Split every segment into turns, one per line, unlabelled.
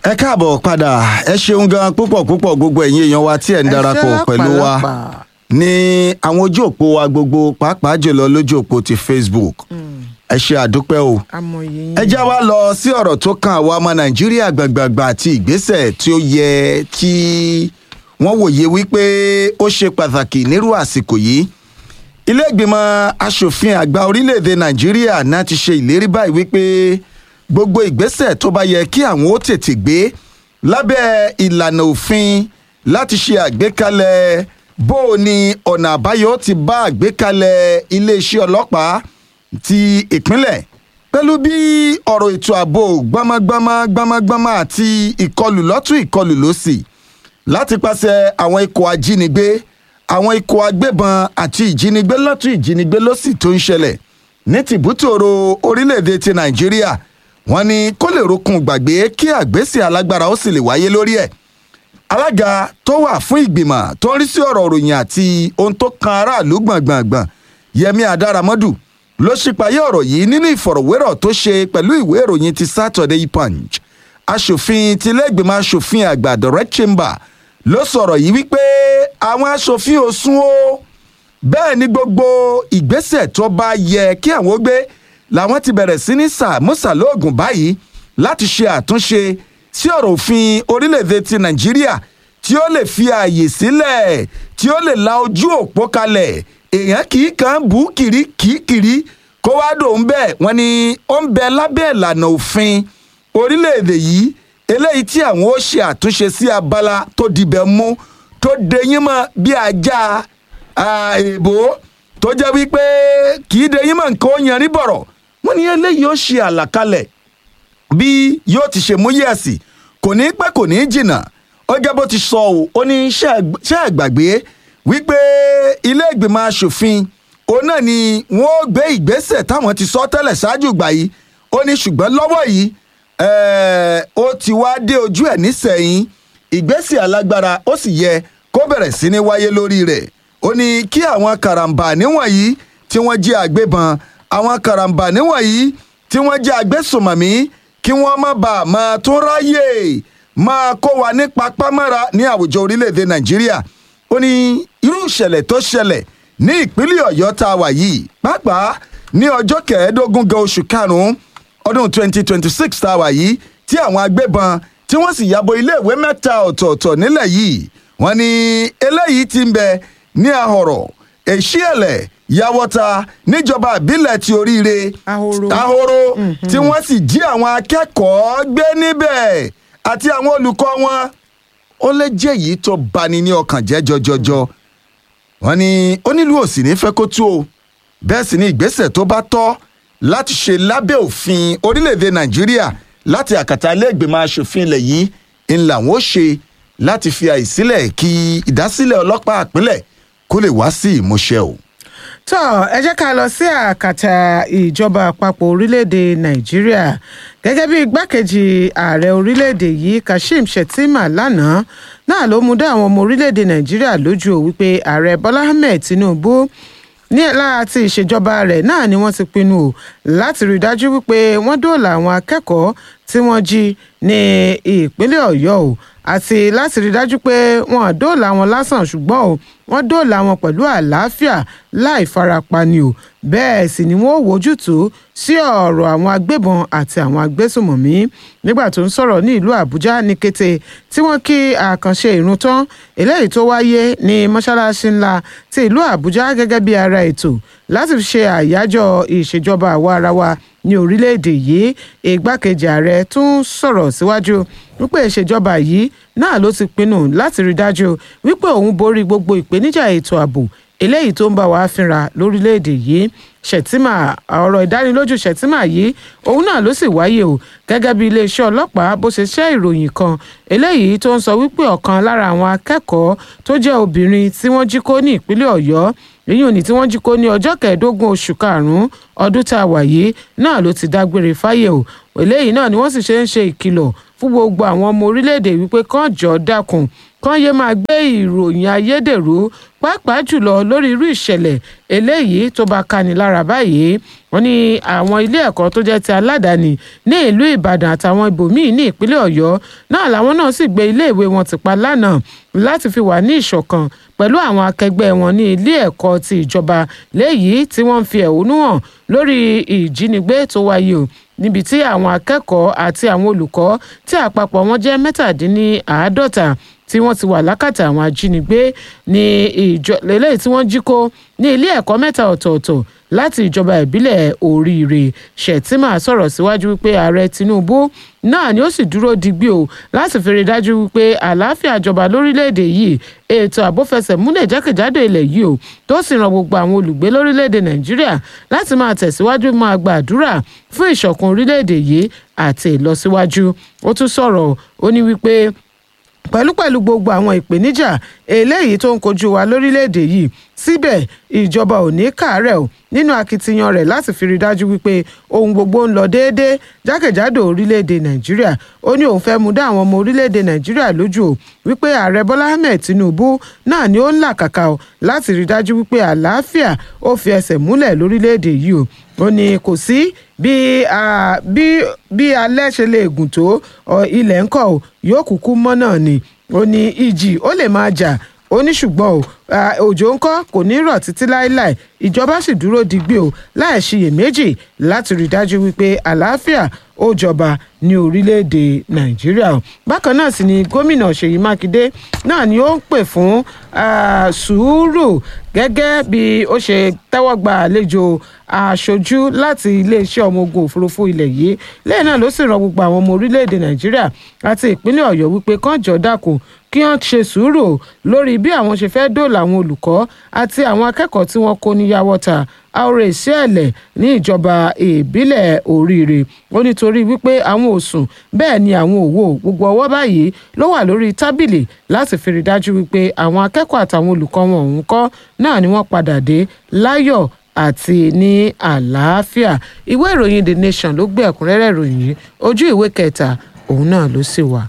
ẹ káàbọ̀ padà ẹ ṣeun gan púpọ̀ púpọ̀ gbogbo ẹ̀yin èèyàn wa tí ẹ̀ ń darapọ̀ pẹ̀lú wa ní àwọn ojú òpó wa gbogbo pàápàá jùlọ lójú òpó ti Facebook ẹ ṣe àdúpẹ́ o ẹ já wa lọ sí ọ̀rọ̀ tó kan àwa ọmọ Nàìjíríà gbàgbàgbà àti ìgbésẹ̀ tí ó yẹ kí wọ́n wòye wípé ó ṣe pàtàkì nírú àsìkò yìí ilé ìgbìmọ̀ asòfin àgbà orílẹ̀-èdè Nàìjíríà náà ti ṣe ìlérí báyìí wípé gbogbo ìgbésẹ̀ tó bá yẹ kí àwọn ó tètè gbé lábẹ́ ìlànà òfin láti ṣe àgbékalẹ̀ bó o ní ọ̀nà àbáyọ ti bá àgbékalẹ̀ iléeṣẹ́ ọlọ́pàá ti ìpínlẹ̀ pẹ̀lú bí ọ̀rọ̀ ètò ààbò gbámágbámá gbámágbámá àti ìkọlù lọ́tún ìkọlù lósì láti pàṣẹ àwọn ikọ̀ ajínigbé àwọn ikọ̀ agbébọn àti ìjínigbé lọ́tún ìjínigbé lósì tó ń ṣẹlẹ̀ ní tìbútòrò orílẹ̀-èdè ti Nàìjíríà wọ́n ní kó lè rokun gbàgbé kí àgbésẹ̀ alágbára ó sì lè wáyé lórí ẹ̀ alága tó wà fún ìgbìmọ̀ tó ń rí sí ọ̀rọ̀ òròyìn àti ohun tó kan aráàlú gbọ̀ngbọ̀ngbọ̀n Yẹmí Adáramọ́dù ló ṣípayé ọ̀rọ̀ yìí nínú ìfọ̀rọ̀wérọ̀ tó ṣe pẹ̀lú ìwé ìròyìn ti Saturday Punch aṣòfin tilégbìmọ̀ aṣòfin àgbà direct chamber ló sọ̀rọ̀ yìí wípé àwọn aṣòfin ò sún o bẹ́ẹ̀ ni gbogbo ìgbésẹ̀ tó bá yẹ kí àwọn ó gbé làwọn ti bẹ̀rẹ̀ sí ní sàmúsà lóògùn báyìí láti ṣe àtúnṣe sí ọ̀rọ̀ òfin orílẹ̀-èdè ti nàìjíríà tí ó lè fi ààyè sílẹ̀ tí ó lè la ojú òpó kalẹ̀ èèyàn kì í kàn bú kiri kì í kiri kó wá dòun bẹ́ẹ̀ wọ́n ní ó ń bẹ lábẹ́ ìlànà òfin orílẹ̀-èdè yìí eléyìí tí àwọn ó ṣe àtúnṣe sí abala tó dibẹ̀ mú tó deyín mọ́ bí ajá èèbó tó jẹ́ wípé kì í deyín mọ́ nǹkan ó yanrí bọ̀rọ̀ wọ́n ní eléyìí ó ṣe àlàkalẹ̀ bí yóò ti ṣe mú yẹ̀sì kò ní pẹ́ kò ní jìnnà ó gẹ́ bó ti sọ ọ́ ó ní ṣé àgbàgbé wípé ilé ìgbìmọ̀ asòfin òun náà ni wọ́n ó gbé ìgbésẹ̀ táwọn ti sọ tẹ́lẹ̀ ṣáájú ìgbà yìí ó ní ṣùgbọ́n lọ́wọ́ yìí ó ti wá dé ojú ẹ̀ nísẹ̀yìn ìgbésẹ̀ alágbára ó sì yẹ kó bẹ̀rẹ̀ sí ní wáyé lórí rẹ̀ ó ní kí àwọn karambà níwọ̀nyí tí wọ́n jẹ́ àgbébọn àwọn karambà níwọ̀nyí tí wọ́n jẹ́ agbésùnmọ̀mí kí wọ́n má bàa máa tún ráyè máa kó wa ní papámọ́ra ní àwùjọ orílẹ̀-èdè nàìjíríà ó ní irú ìṣẹ̀lẹ̀ tó ṣẹlẹ̀ ní ìpínlẹ̀ ọ̀yọ́ tá a wà yìí pàápàá ní ọjọ́ kẹẹ̀ẹ́dógún gan oṣù karùn-ún ọdún 2026 tá a wà yìí tí àwọn agbébọn tí wọ́n sì yabo iléèwé mẹ́ta ọ̀tọ̀ọ̀tọ̀ nílẹ̀ yìí wọ́n ní eléyìí ti ń bẹ ní ahọ̀rọ̀ èṣíẹ̀lẹ̀ yàwọ́ta níjọba ìbílẹ̀ ti oríire ahoro tí wọ́n sì jí àwọn akẹ́kọ̀ọ́ gbé níbẹ̀ àti àwọn olùkọ́ wọn ó lè jẹ́ èyí tó bani ní ọkàn jẹ́ jọjọjọ wọ́n ní onílù òsì ní fẹ́ kó tú o bẹ́ẹ̀ sì ni ìgbésẹ̀ tó bá tọ́ láti ṣe lábẹ́ òfin orílẹ̀-èdè nàìjíríà láti àkàtà ilé ìgbìmọ̀ asòfin ilẹ̀ yìí ń làwọn ó ṣe láti fi àìsílẹ̀ kí ìdásílẹ̀ ọlọ́pàá àpilẹ̀ kó lè wá sí ìmúṣẹ o.
tó ẹ jẹ́ ká lọ sí àkàtà ìjọba àpapọ̀ orílẹ̀-èdè nàìjíríà gẹ́gẹ́ bí igbákejì ààrẹ orílẹ̀-èdè yìí kashim shettima lánàá náà ló mú dá àwọn ọmọ orílẹ̀-èdè nàìjíríà lójú ò wípé ààrẹ bọ́lá ahmed tinubu ní láti ìṣèjọba rẹ̀ náà ni wọ́n ti pinnu o láti rí i dájú wípé wọ́n dóòlà àwọn akẹ́kọ̀ọ́ tí wọ́n jí ní ìpínlẹ̀ ọ̀yọ́ o àti láti rí i dájú pé wọ́n dóòlà wọn lásán ṣùgbọ́n o wọ́n dóòlà wọn pẹ̀lú àlàáfíà láì farapa ni o bẹ́ẹ̀ sì ni wọ́n wojútùú sí ọ̀rọ̀ àwọn agbébọn àti àwọn agbésùmọ̀mí nígbà tó ń sọ̀rọ̀ ní ìlú àbújá ní kété tí wọ́n kí àkànṣe ìrun tán eléyìí tó wáyé ní mọ́ṣáláṣí ńlá ti ìlú àbújá gẹ́gẹ́ bí ara ètò láti fi ṣe àyájọ́ ìṣèjọba àwa ara wa ní orílẹ̀-èdè yìí igbákejì ààrẹ tún sọ̀rọ̀ síwájú wípé ìṣèjọba yìí náà ló ti pinnu láti rí dájú wípé òun borí gbogbo ìpèníjà ètò ààbò eléyìí tó ń bá wa fínra lórílẹ̀‐èdè yìí ṣètìmà ọ̀rọ̀ ìdánilójú ṣètìmà yìí òun náà ló sì wáyé o gẹ́gẹ́ bí iléeṣẹ́ ọlọ́pàá bó ṣe ṣẹ́ ìròyìn kan eléyìí tó ń sọ wípé ọ̀kan lára àwọn akẹ́kọ̀ọ́ tó jẹ́ obìnrin tí wọ́n jí kó ní ìpínlẹ̀ ọ̀yọ́ èyí ò ní tí wọ́n jí kó ní ọjọ́ kẹẹ̀ẹ́dógún oṣù karùn-ún ọdún tá a wà yìí náà ló ti dágbére fáyé o eléyìí náà ni wọ́n sì ṣe ń ṣe ìkìlọ̀ fún gbogbo àwọn ọmọ orílẹ̀-èdè wípé kán jọ dákun kán yé máa gbé ìròyìn ayédèrú pàápàá jùlọ lórí irú ìṣẹ̀lẹ̀ eléyìí tó bá kani lára báyìí wọ́n ní àwọn ilé ẹ̀kọ́ tó jẹ́ ti aládàáni ní ìlú ìbàdàn àtàwọn ibòmíín ní ìpínlẹ̀ ọ̀yọ́ náà làwọn náà sì gbé iléèwé wọn ti pa lánàá láti fi wà ní ìṣọ̀kan pẹ̀lú àwọn akẹgbẹ́ wọn ní ilé ẹ̀kọ́ ti ìjọba léyìí tí wọ́n ń fi ẹ̀hónú hàn lórí ìjínigbé tó wáyé o níbi tí àwọn akẹ́kọ̀ọ́ àti àwọn olùkọ́ tí àpapọ̀ wọn jẹ́ mẹ́tàdínníàádọ́ta tí wọ́n ti wà lákàtà àwọn ajínigbé ní ìjọ lélẹ́yìí tí wọ́n jí kó ní ilé ẹ̀kọ́ mẹ́ta ọ̀tọ̀ọ̀tọ̀ láti ìjọba ìbílẹ̀ oríire shettima sọ̀rọ̀ síwájú wípé ààrẹ tinubu náà ni ó sì dúró digbí o láti fi rí i dájú wípé àlàáfíà jọba lórílẹ̀‐èdè yìí ètò àbófẹsẹ̀ múlẹ̀ jákèjádò ilẹ̀ yìí o tó sì ran gbogbo àwọn olùgbé lórílẹ̀‐èdè nàìjíríà láti máa tẹ̀síwájú máa gbàdúrà fún ìṣọ̀kan orílẹ̀‐èdè yìí àti ìlọsíwájú ó tún sọ̀rọ̀ ó ní wípé pẹ̀lúpẹ̀lú gbogbo àwọn ìpèníjà eléyìí tó ń kojú wa lórílẹ̀‐èdè yìí síbẹ̀ ìjọba ò ní kàárẹ̀ o nínú akitiyan rẹ̀ láti fi rí dájú wípé ohun gbogbo ń lọ déédéé jákèjádò orílẹ̀‐èdè nàìjíríà ó ní òun fẹ́ mú dá àwọn ọmọ orílẹ̀‐èdè nàìjíríà lójú o wípé ààrẹ bọ́lá ahmed tinubu náà ni ó ń làkàkà o láti rí dájú wípé àlàáfíà ó fi ẹsẹ̀ múlẹ̀ lórílẹ̀‐èdè yìí o ó ní kò sí bí bí bí alẹ́ ṣe lè gùn tó ilẹ̀ ńkọ́ o yóò kúkú mọ́ náà ni ó ní ìjì ó lè máa jà ó ní ṣùgbọ́n o òjò ńkọ́ kò ní rọ̀ títí láéláé ìjọba sì dúró digbí o láì ṣiyèméjì láti rí dájú wípé àlàáfíà ó jọba ní orílẹ̀-èdè nàìjíríà o bákan náà sì ni gómìnà ṣèyí mákindé náà ni ó ń pè fún sùúrù gẹ́gẹ́ bí ó ṣe tẹ́wọ́ gba àlejò aṣojú láti iléeṣẹ́ ọmọ ogun òfurufú ilẹ̀ yìí lẹ́yìn náà ló sì rán gbogbo àwọn ọmọ orílẹ̀-èdè nàìjíríà àti ìpínlẹ̀ ọ̀yọ́ wípé kán jọ dákun kí wọ́n ṣe sùúrù lórí bí àwọn ṣe fẹ́ dóòlà àwọn olùkọ́ àti àwọn akẹ́kọ̀ọ́ tí wọ́n kó ní yàwọ́ta àwòrán ìṣẹ̀lẹ̀ ní ìjọba ìbílẹ̀ oríire ó nítorí wípé àwọn ò sùn bẹ́ẹ̀ ni àwọn ò wò gbogbo ọwọ́ báyìí ló wà lórí tábìlì láti fi rí dájú wípé àwọn akẹ́kọ̀ọ́ àtàwọn olùkọ́ wọn òun kọ́ náà ni wọ́n padà dé láyọ̀ àti ní àlàáfíà ìwé ìròyìn the nation ló gbé ẹ̀kúnrẹ́rẹ́ ìròyìn yìí ojú ìwé kẹta òun náà ló sì wà.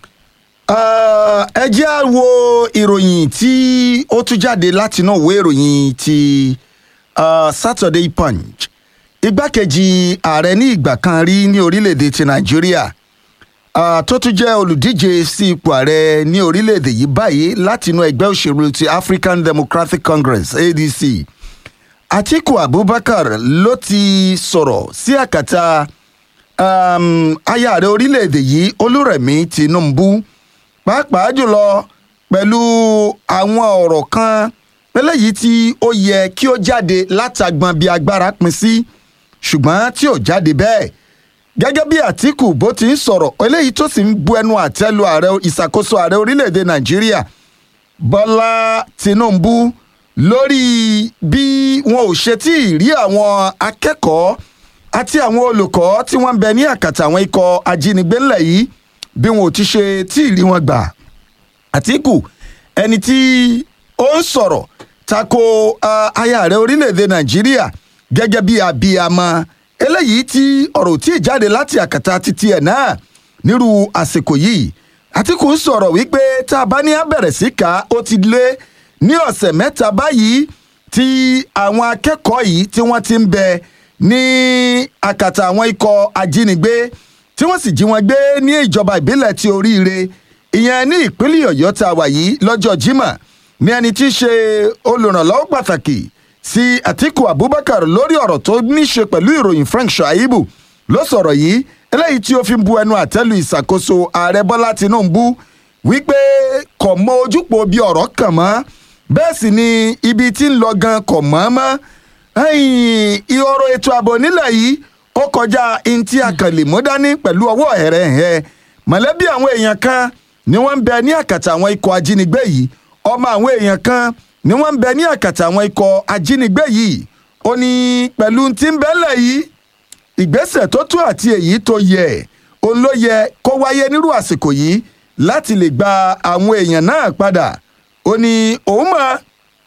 ẹ jẹ́ á wo ìròyìn tí ó tún jáde látinú ìwé ìròyìn ti uh, Saturday Punch igbákejì ààrẹ ní ìgbà kan rí ní orílẹ̀-èdè ti Nàìjíríà uh, tó tún jẹ́ olùdíje sí ipò ààrẹ ní orílẹ̀-èdè yìí báyìí látinú ẹgbẹ́ òṣèlú ti African Democratic Congress ADC Atiku Abubakar ló ti sọ̀rọ̀ sí àkàtà um, aya ààrẹ orílẹ̀-èdè yìí Olúrẹ̀mí Tinubu pàápàá jùlọ pẹ̀lú àwọn ọ̀rọ̀ kan eléyìí tí ó yẹ kí ó jáde látàgbọn bí agbára pin sí ṣùgbọ́n tí ò jáde bẹ́ẹ̀ gẹ́gẹ́ bí Àtíkù bó ti ń sọ̀rọ̀ eléyìí tó sì ń bu ẹnu àtẹ́lu ààrẹ ìṣàkóso ààrẹ orílẹ̀-èdè Nàìjíríà Bọ́lá Tinubu lórí bí wọn ò ṣe tí ì rí àwọn akẹ́kọ̀ọ́ àti àwọn olùkọ́ tí wọ́n ń bẹ ní àkàtà àwọn ikọ̀ ajínigbé ńlẹ̀ yìí bí wọn ò ti ṣe tí ì rí wọn gbà Àtíkù ẹni tí ó ń sọ̀rọ̀ tako uh, aya ààrẹ orílẹ̀-èdè Nàìjíríà gẹ́gẹ́ bí abiyamọ eléyìí tí ọ̀rọ̀ tí ì jáde láti àkàtà títí ẹ̀ náà nírú àsìkò yìí Àtíkù ń sọ̀rọ̀ wípé tá a bá ní abẹ̀rẹ̀ sí ká ó ti lé ní ọ̀sẹ̀ mẹ́ta báyìí tí àwọn akẹ́kọ̀ọ́ yìí tí wọ́n ti ń bẹ ní àkàtà àwọn ikọ̀ ajínigbé tí wọ́n sì jí wọn gbé ní ìjọba ìbílẹ̀ ti oríire ìyẹn ní ìpínlẹ̀ ọ̀yọ́ tá a wà yìí lọ́jọ́ Jímọ̀ ní ẹni tí í ṣe olùrànlọ́wọ́ pàtàkì sí Àtíkù Abubakar lórí ọ̀rọ̀ tó ní ṣe pẹ̀lú ìròyìn Frank Shaibu ló sọ̀rọ̀ yìí eléyìí tí ó fi ń bu ẹnu àtẹ́lu ìṣàkóso ààrẹ Bọ́lá Tinubu wípé kò mọ ojúpọ̀ bí ọ̀rọ̀ kàn mọ́ bẹ́ẹ̀ sì ni ibi tí ń lọ gan kò mọ́ mọ́ ìhòòrò ètò ààbò nílẹ̀ yìí ó kọjá ntí akànlè mú dání pẹ̀lú ọwọ́ ẹ̀rẹ̀hẹ̀ mọ̀lẹ́bí àwọn èèyàn kan ni wọ́n ń bẹ ní àkàtà àwọn ikọ̀ ajínigbé yìí ọmọ àwọn èèyàn kan ni wọ́n ń bẹ ní àkàtà àwọn ikọ̀ ajínigbé yìí ó ní pẹ̀lú tí ń bẹ́lẹ̀ yìí ìgbésẹ̀ tó tó àti èyí tó yẹ òun ló yẹ kó wáyé nírú àsìkò yìí láti lè gba àwọn èèyàn náà padà ó ní òun mọ̀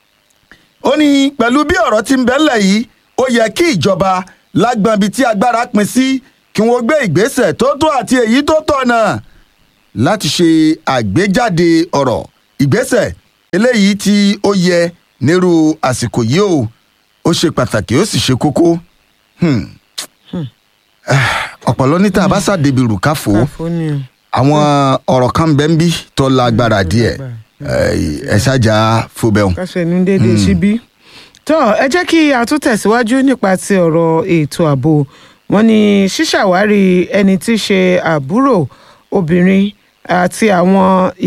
ó ní pẹ̀lú bí ọ̀rọ̀ tí ń bẹ́lẹ̀ yìí ó yẹ kí ìjọba lágbọn ibi tí agbára pin sí kí wọ́n gbé ìgbésẹ̀ tó tó àti èyí tó tọ̀nà láti ṣe àgbéjáde ọ̀rọ̀ ìgbésẹ̀ eléyìí tí ó yẹ nírú àsìkò yìí o ó ṣe pàtàkì ó sì ṣe kókó Hmm. Ah, ọ̀pọ̀lọ́ ní tá a bá ṣàdébi rùkáfò
káfó ni o.
àwọn ọ̀rọ̀ kan bẹ́ẹ̀ ń bí tó lágbára díẹ̀ ẹ ṣáàjà fúbẹ̀hùn.
káṣẹ ní déédéé síbí. tó ẹ jẹ́ kí a tún tẹ̀síwájú nípa ti ọ̀rọ̀ ètò ààbò wọn ni ṣíṣàwárí ẹni tí í ṣe àbúrò obìnrin àti àwọn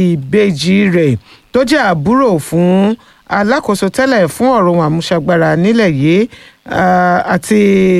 ìbejì rẹ̀ tó jẹ́ àbúrò fún alákòóso tẹ́lẹ̀ fún ọ̀rọ̀ ohun àmúṣagbára nílẹ̀ yìí ah, àti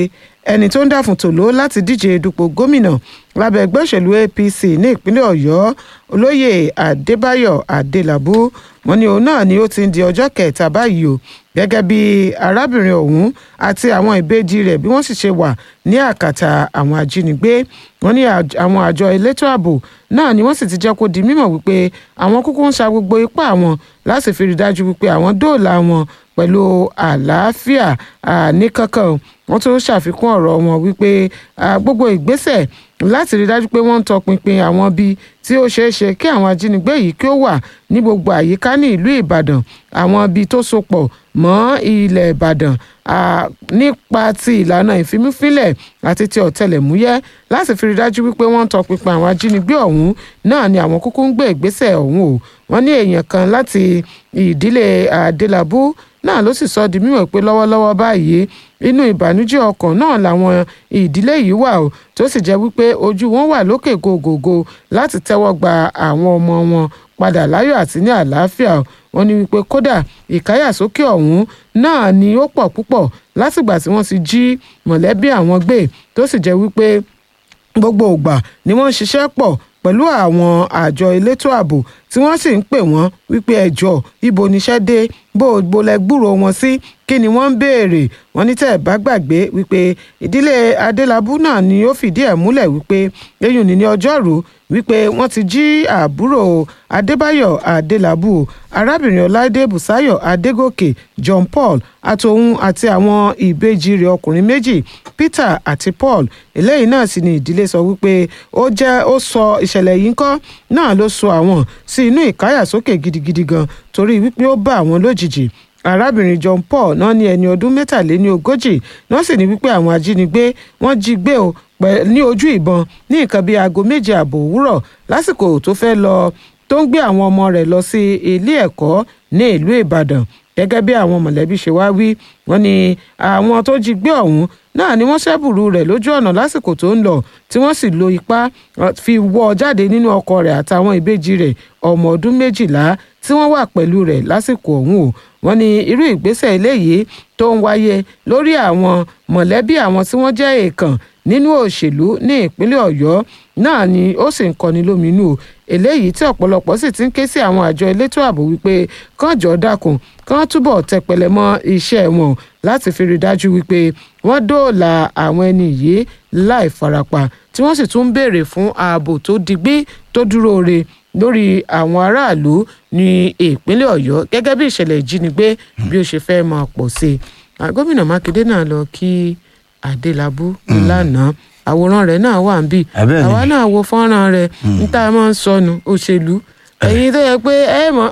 ẹni tó ń dà fún tòló láti díje dupò gómìnà lábẹ́ ẹgbẹ́ òṣèlú apc ní ìpínlẹ̀ ọ̀yọ́ olóyè adébáyọ̀ adélábù wọn ni òun náà ni ó ti ń di ọjọ́ kẹta báyìí o gẹ́gẹ́ bí arábìnrin ọ̀hún àti àwọn ìbejì rẹ̀ bí wọ́n sì ṣe wà ní àkàtà àwọn ajínigbé wọn ní àj- àwọn àjọ elétò ààbò náà ni wọ́n sì ti jẹ́ kó di mímọ̀ wípé àwọn kúkú ń sa gbogbo ipá wọn láti fi rí dájú wípé àwọn dóòlà wọn pẹ̀lú àlàáfíà ah, ní kankan wọ́n tún ṣàfikún ọ̀rọ̀ wọn wípé ah, gbogbo ìgbésẹ̀ láti rí dájú pé wọ́n ń tọpinpin àwọn ibi tí ó ṣeé ṣe kí àwọn ajínigbé yìí kí ó wà ní gbogbo àyíká ní ìlú ìbàdàn àwọn ibi tó so pọ̀ mọ́ ilẹ̀ ìbàdàn ah, nípa ti ìlànà ìfimúfínlẹ̀ àti ti ọ̀tẹlẹ̀múyẹ́ láti fi rí dájú wípé wọ́n ń tọpinpin àwọn ajínigbé ọ̀hún náà ni àwọn kúkú ń gbé ìgbésẹ̀ ọ̀hún o wọ́n ní èèyàn kan láti ìdílé adélábù náà ló sì sọ di mímọ̀ pé lọ́wọ́lọ́wọ́ báyìí inú ìbànújẹ́ ọkàn náà làwọn ìdílé yìí wà o tó sì jẹ́ wípé ojú wọn wà lókè gògògò láti tẹ́wọ́ gba àwọn ọmọ wọn padà láyọ̀ àti ní àlàáfíà o. wọ́n ní wípé kódà ìkáyàsókè ọ̀hún náà ni ó pọ̀ púpọ̀ látìgbà tí wọ́n ti jí mọ̀lẹ́bí àwọn gbé tó sì jẹ́ wípé gbogbo ìgbà ni wọ́n ń ṣiṣẹ́ pọ̀ pẹ̀lú àwọn àjọ elétò ààbò tí wọ́n sì ń pè wọ́n wípé ẹjọ́ ibo níṣẹ́ dé bó o gbolẹ̀ gbúrò wọn sí kí ni wọ́n ń béèrè wọ́n ní tẹ́ ẹ̀ bá gbàgbé wípé ìdílé adélábù náà ni ó fìdí ẹ̀ múlẹ̀ wípé lẹ́yìn ní ọjọ́rú wípé wọ́n ti jí àbúrò adébáyọ̀ adélábù arábìnrin ọláìdé bùsáyọ̀ adégòkè john paul àtòun àti àwọn ìbejì rẹ̀ ọkùnrin méjì peter àti paul eléyìí náà sì ni ìdílé sọ wípé ó jẹ́ ó sọ ìṣẹ̀lẹ̀ yìí ńkọ́ náà ló sọ àwọn sí inú ìkáyàsókè gidigidi gan torí wípé ó bá àwọn lójijì arábìnrin john paul náà ní ẹni ọdún mẹ́tàléní ogójì náà sì ní wípé àwọn ajínigbé wọ́n jí gbé o pẹ̀- ní ojú ìbọn ní nǹkan bíi aago méje ààbò òwúrọ̀ lásìkò tó fẹ́ lọ tó ń gbé àwọn ọmọ rẹ̀ lọ sí ilé ẹ̀kọ́ ní ìlú ìbàdàn gẹ́gẹ́ bí àwọn mọ̀lẹ́bí ṣe wá wí wọ́n ní àwọn tó jí gbé ọ̀hún náà ni wọ́n ṣẹ́bùrú rẹ̀ lójú ọ̀nà lásìkò tó ń lọ tí wọ́n sì lo ipá uh, fi wọ́ ọ jáde nínú ọkọ̀ rẹ̀ àtàwọn ìbejì rẹ̀ ọmọ ọdún méjìlá tí wọ́n wà pẹ̀lú rẹ̀ lásìkò ọ̀hún o wọ́n ní irú ìgbésẹ̀ eléyìí tó ń wáyé lórí àwọn mọ̀lẹ́bí àwọn tí wọ́n jẹ́ èèkàn nínú òṣèlú ní ìpínlẹ̀ ọ̀yọ́ náà ni ó sì ń kọni lóminú o eléyìí tí ọ̀pọ̀lọpọ̀ sì ti ń ké sí àwọn àjọ elétò ààbò wípé kán jọ dákun kán túbọ̀ tẹpẹlẹ mọ́ iṣẹ́ wọn láti fi rí dájú wípé wọ́n dóòlà àwọn ẹni yìí láì farapa tí wọ́n sì tún ń béèrè fún ààbò tó digbí tó dúró re lórí àwọn aráàlú ní ìpínlẹ̀ ọ̀yọ́ gẹ́gẹ́ bí ìṣẹ̀lẹ̀ ìjínigbé bí ó ṣe fẹ́ máa pọ̀ sí i Ah, gómìnà mákindé náà lọ kí adélábù lánàá àwòrán rẹ̀ náà wà ń bì
Ah, bẹ́ẹ̀ ni.
àwa náà wo fọ́nrán rẹ̀ ń tá a máa ń sọnù òṣèlú ẹ̀yin tó yẹ pé ẹ mọ̀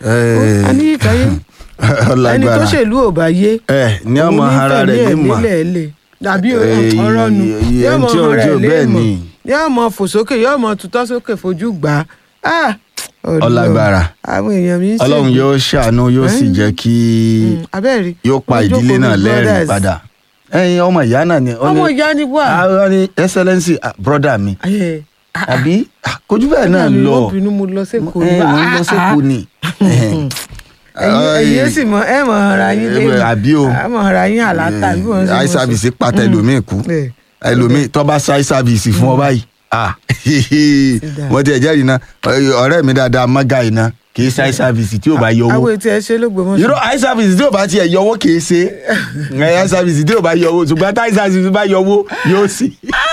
a ní ìkàyé ẹni tó
ọlágbára
ṣèlú ò bá yé
ẹ ní ọmọ
òun
ara
fẹ̀mí
rẹ̀
ẹ̀
ní mà
lélẹ̀ lè dàbí
Eh,
ọ̀rọ̀ nu
iye-
yóò mọ
tí
ọmọ
ojú
rẹ̀ lé
bẹ́ẹ̀
mọ̀
ni.
yóò mọ fò sókè yóò mọ tutọ́ sókè fojú gbà á Ọlọ́run.
Ọlágbára.
àwọn èèyàn mi ń ṣègbè.
ọlọ́run yóò ṣàánú yóò sì
Eh?
jẹ́ kí
Mm, abẹ́rẹ́
yóò pa
Wọ́n
ìdílé
jókòó
náà
bí
lẹ́rìn
brothers.
padà ẹyin ọmọ ìyá náà ni ó ní-
ọmọ ìyá ni wà.
Ah, ó ní excellency ah, brother mi
Ayé, ah, ah,
àbí ah, kojú bẹ́ẹ̀ náà
mi,
lọ
wọ́n bínú mo lọ sẹ́kọ̀ọ́
ẹ
ni.
mo ń lọ sẹ́kọ̀ọ́ ni
ẹ̀yin ẹ̀yin sì mọ ẹ mọ ara yín
Eh,
lẹ́yìn
àbí o.
ẹ mọ ara yín àlàtà bí wọ́n ṣe mọ
eye
sọ.
service pàtẹ ẹlòmíì kú
Eh.
ẹlòmíì tó bá eye service fún ọ báyìí ah
down.
mo ti ẹ̀ jẹ́rìí náà ọ̀rẹ́ mi dáadáa mọ́gà yìí náà kì í ṣe eye service tí ò bá yọ owó
àwọn ètò ẹ ṣe ló gbọmọ
irọ́ eye service tí ò bá tiẹ̀ yọ owó kì í ṣe eye service tí ò bá yọ owó ṣùgbọ́n tí eye service bá yọ owó yóò sì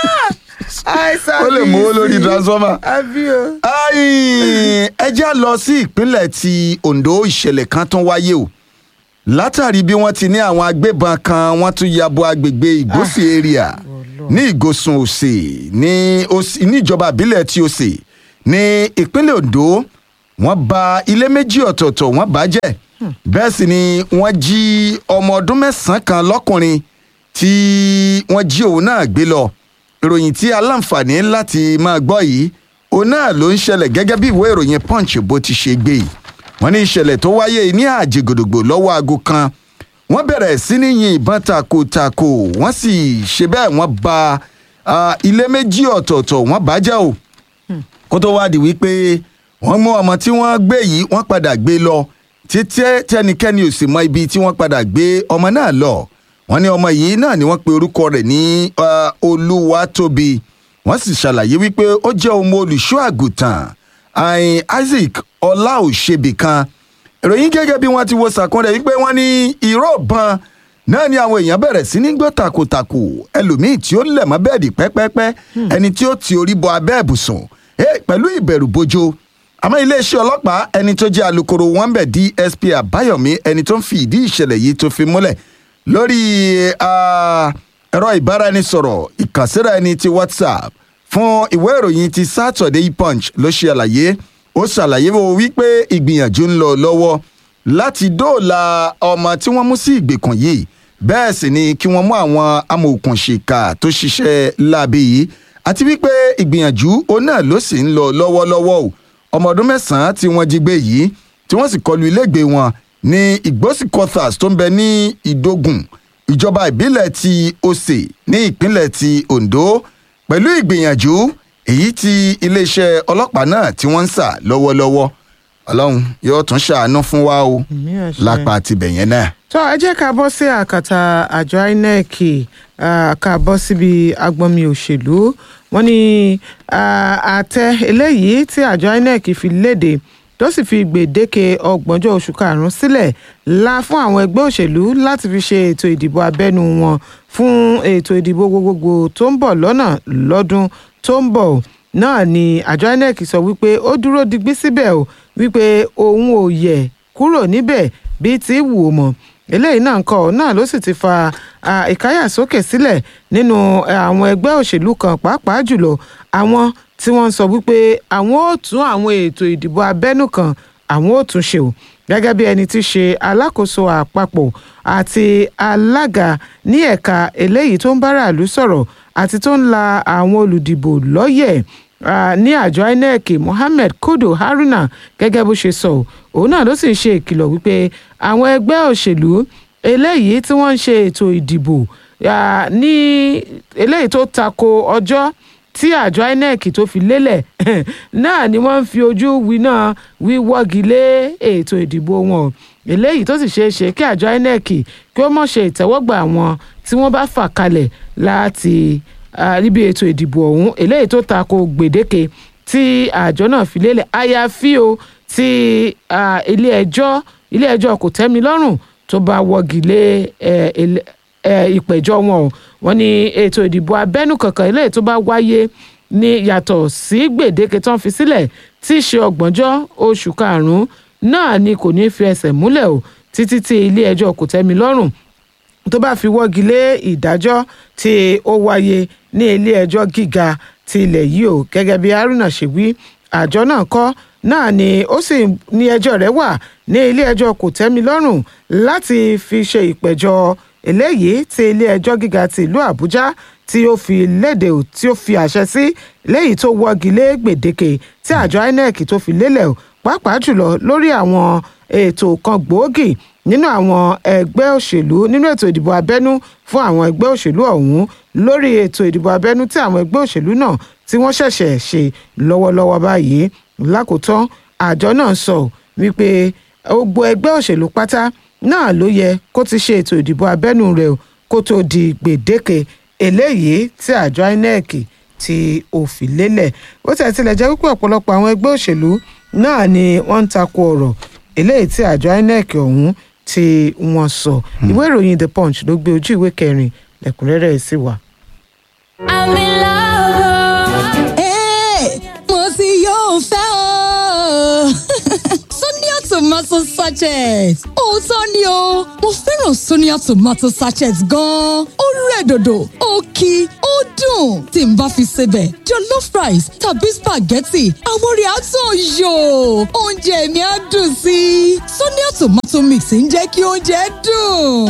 ó lè mú owó lórí transformer.
àbí o.
Ai, ẹ já lọ sí ìpínlẹ̀ ti Ondo ìṣẹ̀lẹ̀ kan tún wáyé o látàrí bí wọ́n ti ní àwọn agbébọn kan wọ́n tún ya bo agbègbè ìgbésí area ní ìgòsùn òsè ní Òsì- ní ìjọba ìbílẹ̀ ti òsè ní ìpínlẹ̀ ondo wọ́n ba ilé méjì ọ̀tọ̀ọ̀tọ̀ wọ́n bàjẹ́ bẹ́ẹ̀ sì ni wọ́n jí ọmọ ọdún mẹ́sàn-án kan lọ́kùnrin tí wọ́n jí òun náà gbé lọ ìròyìn tí aláǹfààní láti máa gbọ́ yìí òun náà ló ń ṣẹlẹ̀ gẹ́gẹ́ bí ìwé ìròyìn punch bó ti ṣe gbé yìí wọ́n ní ìṣẹ̀lẹ̀ tó wáyé ní àjẹgòdògbò lọ́wọ́ aago kan wọ́n bẹ̀rẹ̀ sí ní yin ìbọn takotako wọ́n sì ṣe bẹ́ẹ̀ wọ́n ba ah, ilé méjì ọ̀tọ̀ọ̀tọ̀ wọ́n bàjẹ́ o kó tó wá di wípé wọ́n mú ọmọ tí wọ́n gbé yìí wọ́n padà gbé lọ títí tẹnikẹ́ni ò sì mọ ibi tí wọ́n padà gbé ọmọ náà lọ wọ́n ní ọmọ yìí náà ni wọ́n pe orúkọ rẹ̀ ní ah, olúwatóbi wọ́n sì ṣàlàyé wípé ó jẹ́ ọmọ olùṣọ́ àgùntàn ayin isaac ọláòṣèbí kan ìròyìn gẹ́gẹ́ bí wọ́n ti wo sàkúnrẹ́ wípé wọ́n ní ìró ìbọn náà ni àwọn èèyàn bẹ̀rẹ̀ sí ní gbọ́ takòtàkò ẹlòmíì tí ó lẹ̀ mọ́ bẹ́ẹ̀dì pẹ́pẹ́pẹ́ ẹni tí ó ti orí bọ abẹ́ ìbùsùn eh, pẹ̀lú ìbẹ̀rù bojo àmọ́ iléeṣẹ́ ọlọ́pàá ẹni tó jẹ́ alūkkóró wọn bẹ̀ dsp àbáyọ̀mí ẹni tó ń fi ìdí ìṣẹ̀lẹ̀ yìí tó fi múlẹ̀ lórí ah, ẹ̀rọ ìbáraẹnisọ̀rọ̀ ìkànsíra ẹni ti whatsapp fún ìwé ìròyìn ti saturday punch ló ṣe àlàyé ó ṣàlàyé wo wípé ìgbìyànjú ń lọ lọ́wọ́ láti dóòlà ọmọ tí wọ́n mú sí ìgbèkùn yìí bẹ́ẹ̀ sì ni kí wọ́n mú àwọn amòòkùnṣìkà tó ṣiṣẹ́ láabi yìí àti wípé ìgbìyànjú òun náà ló sì ń lọ lọ́wọ́lọ́wọ́ o ọmọ ọdún mẹ́sàn-án tí wọ́n jí gbé yìí tí wọ́n sì kọlu ilégbèé wọn ní ìgbósí quarters tó ń bẹ ní ìdógùn ìjọba ìbílẹ̀ ti ose ní ìpínlẹ̀ ti ondo pẹ̀lú ìgbìyànjú èyí tí iléeṣẹ́ ọlọ́pàá náà tí wọ́n ń sà lọ́wọ́lọ́wọ́ ọlọ́run yóò tún ṣàánú fún wa o
Àmín àṣẹ.
lápá tibẹ̀ yẹn náà.
tó ẹ jẹ́ ká bọ́ sí àkàtà àjọ inec ah, ká bọ́ síbi agbọ́nmi òṣèlú wọ́n ní ah, àtẹ eléyìí tí àjọ inec fi léde tó sì fi gbèdéke ọgbọ̀njọ́ oṣù karùn-ún sílẹ̀ la fún àwọn ẹgbẹ́ òṣèlú láti fi ṣe ètò ìdìbò abẹ́nú wọn fún ètò ìdìbò gbogbogbò tó ń bọ̀ lọ́nà lọ́dún tó ń bọ̀ náà ni àjọ inec sọ wípé ó dúró digbí síbẹ̀ o wípé òun ò yẹ kúrò níbẹ̀ bíi ti wù ú mọ́ eléyìí náà ń kọ́ náà ló sì ti fa ah, ìkáyàsókè sílẹ̀ nínú eh, àwọn ẹgbẹ́ òṣèlú kan pàápàá jùlọ àwọn tí wọ́n ń sọ wípé àwọn ò tún àwọn ètò ìdìbò abẹ́nú kan àwọn ò tún ṣe o gẹ́gẹ́ bí ẹni tí í ṣe alákòóso àpapọ̀ àti alága ní ẹ̀ka eléyìí tó ń báraàlú sọ̀rọ̀ àti tó ń la àwọn olùdìbò lọ́yẹ̀ Ah, ní àjọ inec mohammed kudu haruna gẹ́gẹ́ bó ṣe sọ òun náà ló sì ń ṣe ìkìlọ̀ wípé àwọn ẹgbẹ́ òṣèlú eléyìí tí wọ́n ń ṣe ètò ìdìbò ah, ní eléyìí tó tako ọjọ́ tí àjọ inec tó fi lélẹ̀ náà ni wọ́n ń fi ojú winá wíwọ́gi lé ètò ìdìbò wọn eléyìí tó sì ṣeé ṣe kí àjọ inec kí ó mọ̀ ṣe ìtẹ́wọ́gbà wọn tí wọ́n bá fà kalẹ̀ láti ah, níbi ètò ìdìbò ọ̀hún eléyìí tó tako gbèdéke tí àjọ náà fi lélẹ̀ àyàfi o tí ah, ilé ẹjọ́ ilé ẹjọ́ kò tẹ́mi lọ́rùn tó bá wọ́gi lé eh, ele- eh, ìpẹ̀jọ́ wọn o wọ́n ní ètò ìdìbò abẹ́nú kankan eléyìí tó bá wáyé ní yàtọ̀ sí gbèdéke tó ń fi sílẹ̀ tí í ṣe ọgbọ̀njọ́ oṣù karùn-ún náà ni kò ní fi ẹsẹ̀ múlẹ̀ o títí tí ilé ẹjọ́ kò tẹ́mi lọ́rùn tó bá fi wọ́gi lé ìdájọ́ tí ó wáyé ní ilé-ẹjọ́ gíga ti ilẹ̀ yìí o gẹ́gẹ́ bí haruna ṣe wí àjọ náà kọ́ náà ni ó sì ní ẹjọ́ rẹ̀ wà ní ilé-ẹjọ́ kò tẹ́mi lọ́rùn láti fi ṣe ìpẹ̀jọ́ eléyìí tí ilé-ẹjọ́ gíga ti ìlú àbújá tí ó fi léde o tí ó fi àṣẹ sí léyìí tó wọ́gi lé gbèdéke tí àjọ inec tó fi lélẹ̀ o pàápàá jùlọ lórí àwọn ètò kan gbòógì nínú àwọn ẹgbẹ́ òṣèlú nínú ètò ìdìbò abẹ́nú fún àwọn ẹgbẹ́ òṣèlú ọ̀hún lórí ètò ìdìbò abẹ́nú tí àwọn ẹgbẹ́ òṣèlú náà tí wọ́n ṣẹ̀ṣẹ̀ ṣe lọ́wọ́lọ́wọ́ báyìí lákòótán àjọ náà sọ wípé gbogbo ẹgbẹ́ òṣèlú pátá náà ló yẹ kó ti ṣe ètò ìdìbò abẹ́nú rẹ̀ o kó tó di gbèdéke eléyìí tí àjọ inec tí ó fi lélẹ̀ bó tẹ̀ tilẹ̀ jẹ́ wípé ọ̀pọ̀lọpọ̀ àwọn ẹgbẹ́ òṣèlú náà ni wọ́n ń takò ọ̀rọ̀ eléyìí tí àjọ inec ọ̀hún tí wọ́n sọ ìwé ìròyìn the punch ló gbé ojú ìwé kẹrin lẹ́kùnrẹ́rẹ́ sí wa.
I'm in love.
Hey, mo ti yóò fẹ́ o. Sonia tomato sachet. Òótọ́ ni o, mo fẹ́ràn Sonia tomato sachet gan-an. Ó rẹ̀ dòdò, ó kí, ó dùn. Tí n bá fi sebẹ̀, jollof rice tàbí spaghetti, àwọn orí àtọ̀ yò. Oúnjẹ mi á dùn sí i. Sonia tomato mix ń jẹ́ kí oúnjẹ dùn.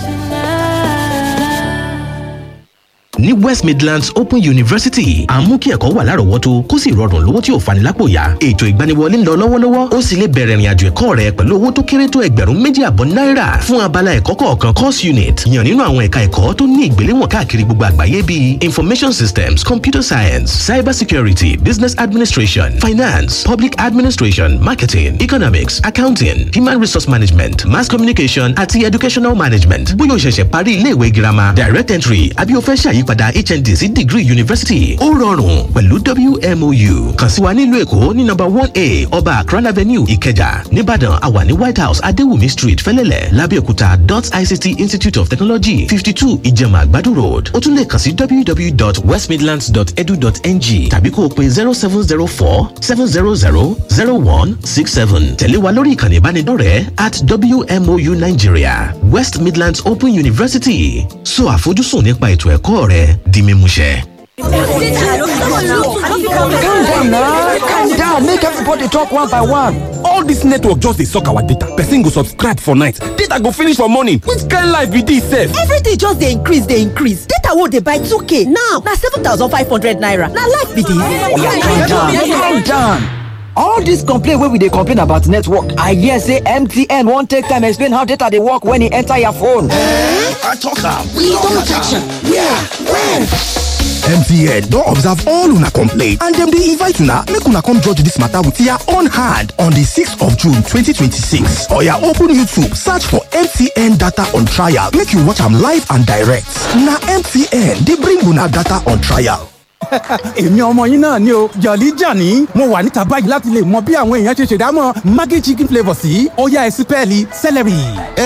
ní west midlands open university à ń mú kí ẹ̀kọ́ wà lárọ̀ọ́wọ́tó kó sì rọrùn lówó tí ò fani lápò yá ètò ìgbaniwọlé ń lọ lọ́wọ́lọ́wọ́ ó sì lè bẹ̀rẹ̀ ìrìnàjò ẹ̀kọ́ rẹ pẹ̀lú owó tó kéré tó ẹgbẹ̀rún méjì àbọ̀ náírà fún abala ẹ̀kọ́ kọ̀ọ̀kan course unit yàn nínú àwọn ẹ̀ka ẹ̀kọ́ tó ní ìgbéléwọ̀n káàkiri gbogbo àgbáyé bíi information systems computer science cyber security business administration finance public administration marketing economics accounting human resource management mass communication àti educational management bóyá o ṣẹ̀ṣẹ̀ parí ilé ìwé girama direct entry àbí o fẹ́ ṣàyí ìyípadà hnd sí degree university ó rọrùn pẹ̀lú wmou kàn sí wa nílùú èkó ní nọ́mbà one a ọba akran avenue ìkẹjà nìbàdàn àwa ní white house adéwùmí street fẹlẹ́lẹ̀ lábẹ́òkúta dot ict institute of technology fifty two ìjẹ̀mà àgbàdo road ó tún lè kàn sí www.westmidlands.edu.ng tàbí kó o pe zero seven zero four seven zero zero zero one six seven tẹ̀lé wa lórí ìkànnì ìbánidọ́rẹ̀ẹ́ at wmou nigeria west midlands open university so àfojúsùn nípa ètò ẹ̀kọ́ rẹ di mímúṣẹ.
calm down na calm down make everybody talk one by one.
all dis network just dey suck our data person go subscribe for night data go finish for morning which kind life be dis sef.
everything just dey increase dey increase data wey dey buy 2k now na 7500 naira na life be dis.
calm down calm down. all dis complain wey we dey complain about network i hear say mtn wan take time explain how data dey work when e enter your phone.
i tok am we don catch am where when.
mtn don observe all una complaint and dem dey invite una make una come judge dis matter with your own hand on di 6th of june 2026 oya open youtube search for mtn data on trial make you watch am live and direct na mtn dey bring una data on trial.
èmi ọmọ yín náà ni o jọ̀lí jàní mo wà níta báyìí láti lè mọ bí àwọn èèyàn ṣe ṣèdámọ̀ maggi chicken flavour sí ọ̀yá ẹ̀sìn pẹ́ẹ́lí celery.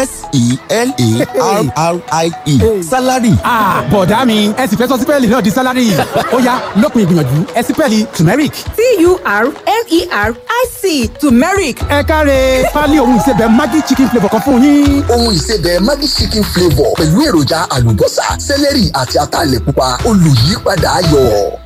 s-e-l-a-r-r-i-e salary.
bọ̀dá mi ẹ sì fẹ́ sọ sípẹ́ẹ̀lì náà di salary ọ̀yá lópin ìgbìyànjú ẹ̀sìn pẹ́ẹ́lì turmeric.
t-u-r-m-e-r-i-c turmeric.
ẹ káre pálí ohun ìsebẹ̀ maggi chicken flavour kan fún yín.
ohun ìsebẹ̀ maggi chicken flavour pẹ̀lú èròjà àlùbọ́sà sẹ́lẹ̀rì àti ataalẹ̀ pupa olùyípadà ayọ̀.